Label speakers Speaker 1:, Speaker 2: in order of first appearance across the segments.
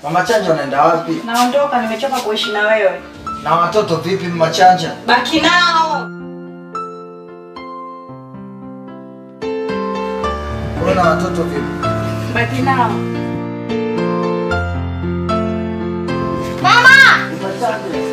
Speaker 1: Mama Chanja unaenda wapi?
Speaker 2: Naondoka, nimechoka kuishi na wewe.
Speaker 1: Na watoto vipi Mama Chanja?
Speaker 2: Baki nao.
Speaker 1: Wewe na watoto vipi?
Speaker 2: Baki nao.
Speaker 3: Mama!
Speaker 1: Mama Chanja.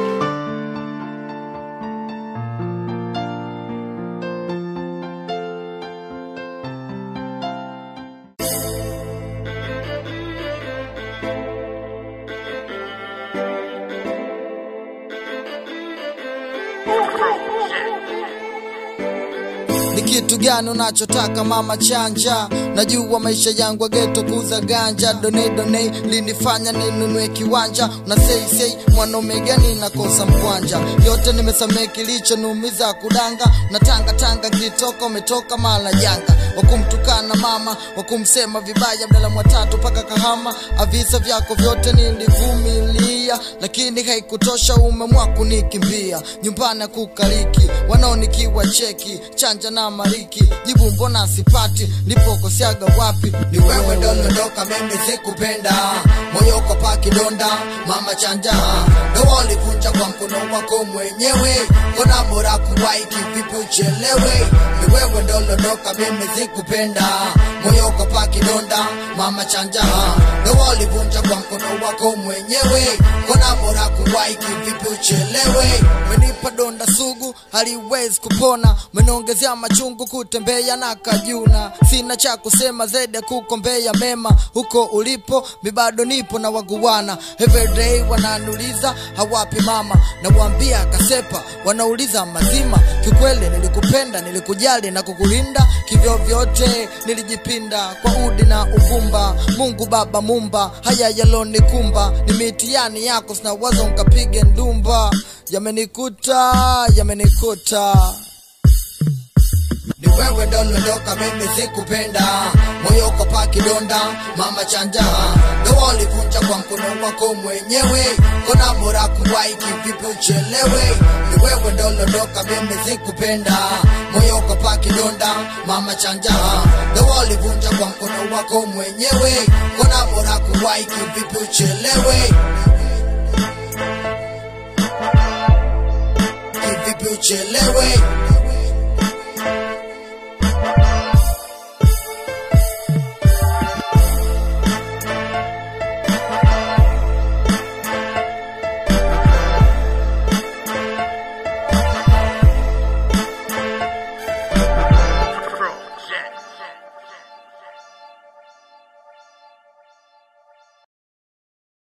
Speaker 4: ni kitu gani unachotaka mama chanja najua maisha yangu ageto kuza ganja done done linifanya ninunue kiwanja na sei sei mwanaume gani nakosa mkwanja yote nimesamee kilichonumiza kudanga na tanga tanga kitoko umetoka mala janga wakumtukana mama wakumsema vibaya mdala mwatatu mpaka kahama avisa vyako vyote nilivumilia lakini haikutosha umemwa kunikimbia nyumbani kukaliki wanaonikiwa cheki chanja na mariki jibu mbona sipati nipokosiaga wapi ni wewe dondoka mimi sikupenda moyo uko paki donda mama chanja ndo walivunja kwa mkono wako mwenyewe kona bora kuwahi kivipi uchelewe ni wewe ndolondoka mimi sikupenda moyo uko paki donda mama chanja ndo walivunja kwa mkono wako mwenyewe kona bora kuwahi kivipi uchelewe menipa donda sugu haliwezi kupona umeniongezea machungu kutembea na kajuna sina cha kusema zaidi ya kukombea mema huko ulipo mi bado nipo na waguwana everyday wananiuliza hawapi mama nawambia kasepa wanauliza mazima kikweli nilikupenda nilikujali na kukulinda kivyo vyote nilijipinda kwa udi na uvumba mungu baba mumba haya yalonikumba ni mitihani yako sina wazo nkapige ndumba yamenikuta yamenikuta ni wewe ndolondoka mimi sikupenda moyo uko paki donda mama chanja ndo walivunja kwa mkono wako mwenyewe kona bora kuwahi kivipi uchelewe ni wewe ndolondoka mimi sikupenda moyo uko paki donda mama chanja ndo walivunja kwa mkono wako mwenyewe kona bora kuwahi kivipi uchelewe kivipi uchelewe